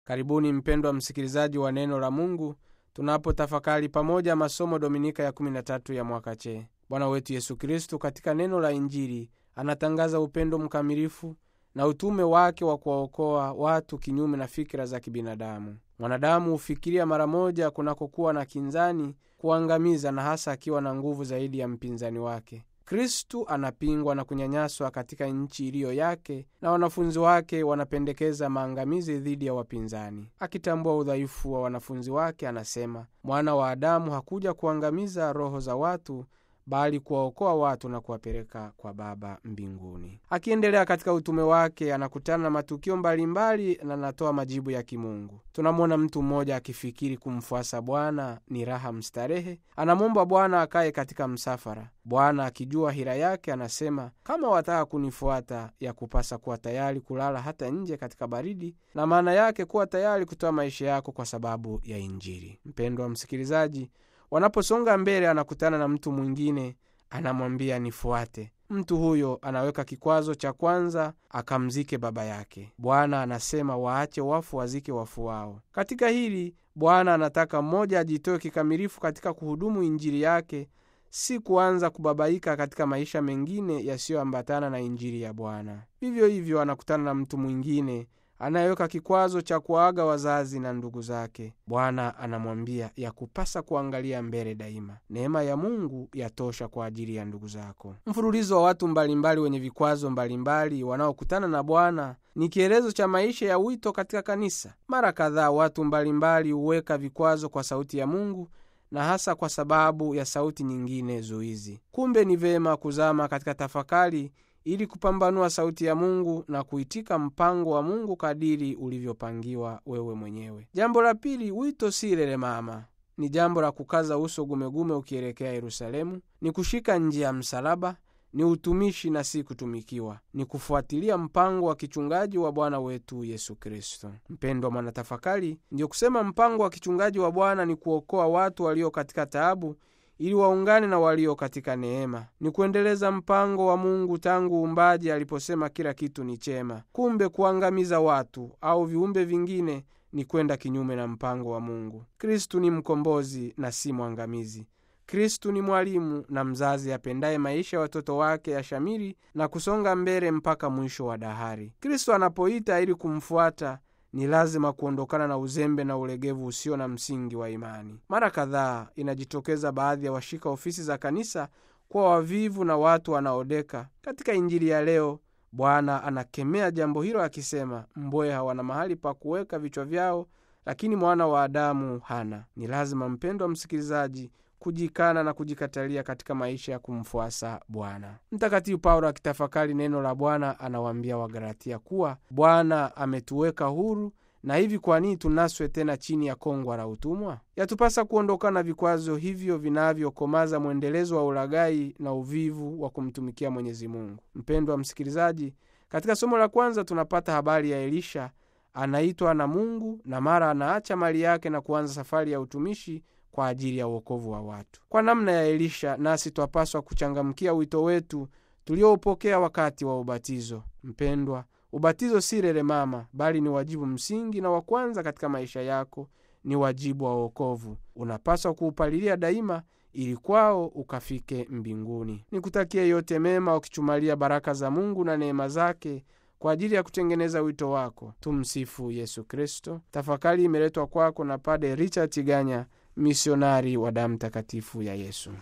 Karibuni mpendwa msikilizaji wa neno la Mungu, tunapotafakari pamoja masomo dominika ya 13 ya mwaka che. Bwana wetu Yesu Kristu katika neno la Injili anatangaza upendo mkamilifu na utume wake wa kuwaokoa watu kinyume na fikira za kibinadamu. Mwanadamu hufikiria mara moja kunakokuwa na kinzani, kuangamiza, na hasa akiwa na nguvu zaidi ya mpinzani wake. Kristu anapingwa na kunyanyaswa katika nchi iliyo yake, na wanafunzi wake wanapendekeza maangamizi dhidi ya wapinzani. Akitambua udhaifu wa wanafunzi wake, anasema mwana wa Adamu hakuja kuangamiza roho za watu bali kuwaokoa watu na kuwapeleka kwa Baba mbinguni. Akiendelea katika utume wake, anakutana na matukio mbalimbali na anatoa majibu ya kimungu. Tunamwona mtu mmoja akifikiri kumfuasa Bwana ni raha mstarehe, anamwomba Bwana akaye katika msafara. Bwana akijua hila yake, anasema kama wataka kunifuata, ya kupasa kuwa tayari kulala hata nje katika baridi, na maana yake kuwa tayari kutoa maisha yako kwa sababu ya Injili. Mpendwa msikilizaji, Wanaposonga mbele, anakutana na mtu mwingine, anamwambia nifuate. Mtu huyo anaweka kikwazo cha kwanza, akamzike baba yake. Bwana anasema waache wafu wazike wafu wao. Katika hili Bwana anataka mmoja ajitoe kikamilifu katika kuhudumu injili yake, si kuanza kubabaika katika maisha mengine yasiyoambatana na injili ya Bwana. Vivyo hivyo anakutana na mtu mwingine anayeweka kikwazo cha kuaga wazazi na ndugu zake. Bwana anamwambia ya kupasa kuangalia mbele daima, neema ya Mungu yatosha kwa ajili ya ndugu zako. Mfululizo wa watu mbalimbali wenye vikwazo mbalimbali wanaokutana na Bwana ni kielezo cha maisha ya wito katika kanisa. Mara kadhaa watu mbalimbali huweka vikwazo kwa sauti ya Mungu na hasa kwa sababu ya sauti nyingine zuizi. Kumbe ni vema kuzama katika tafakari ili kupambanua sauti ya Mungu na kuitika mpango wa Mungu kadiri ulivyopangiwa wewe mwenyewe. Jambo la pili, wito si lelemama. Ni jambo la kukaza uso gumegume ukielekea Yerusalemu, ni kushika njia ya msalaba, ni utumishi na si kutumikiwa, ni kufuatilia mpango wa kichungaji wa Bwana wetu Yesu Kristo. Mpendwa mwanatafakari, ndiyo kusema mpango wa kichungaji wa Bwana ni kuokoa watu walio katika taabu ili waungane na walio katika neema. Ni kuendeleza mpango wa Mungu tangu uumbaji aliposema kila kitu ni chema. Kumbe kuangamiza watu au viumbe vingine ni kwenda kinyume na mpango wa Mungu. Kristu ni mkombozi na si mwangamizi. Kristu ni mwalimu na mzazi apendaye maisha ya watoto wake yashamiri na kusonga mbele mpaka mwisho wa dahari. Kristu anapoita ili kumfuata ni lazima kuondokana na uzembe na ulegevu usio na msingi wa imani. Mara kadhaa inajitokeza baadhi ya washika ofisi za kanisa kuwa wavivu na watu wanaodeka. Katika Injili ya leo, Bwana anakemea jambo hilo akisema, mbweha wana mahali pa kuweka vichwa vyao, lakini mwana wa Adamu hana. Ni lazima, mpendwa msikilizaji, kujikana na kujikatalia katika maisha ya kumfuasa Bwana. Mtakatifu Paulo akitafakari neno la Bwana anawaambia Wagalatia kuwa Bwana ametuweka huru, na hivi kwa nini tunaswe tena chini ya kongwa la utumwa? Yatupasa kuondokana na vikwazo hivyo vinavyokomaza mwendelezo wa ulaghai na uvivu wa kumtumikia Mwenyezi Mungu. Mpendwa msikilizaji, katika somo la kwanza tunapata habari ya Elisha. Anaitwa na Mungu na mara anaacha mali yake na kuanza safari ya utumishi kwa ajili ya uokovu wa watu. Kwa namna ya Elisha, nasi twapaswa kuchangamkia wito wetu tulioupokea wakati wa ubatizo. Mpendwa, ubatizo si lelemama, bali ni wajibu msingi na wa kwanza katika maisha yako. Ni wajibu wa wokovu, unapaswa kuupalilia daima ili kwao ukafike mbinguni. Nikutakie yote mema, ukichumalia baraka za Mungu na neema zake kwa ajili ya kutengeneza wito wako. Tumsifu Yesu Kristo. Tafakari imeletwa kwako na Pade Richard Tiganya, misionari wa damu takatifu ya Yesu.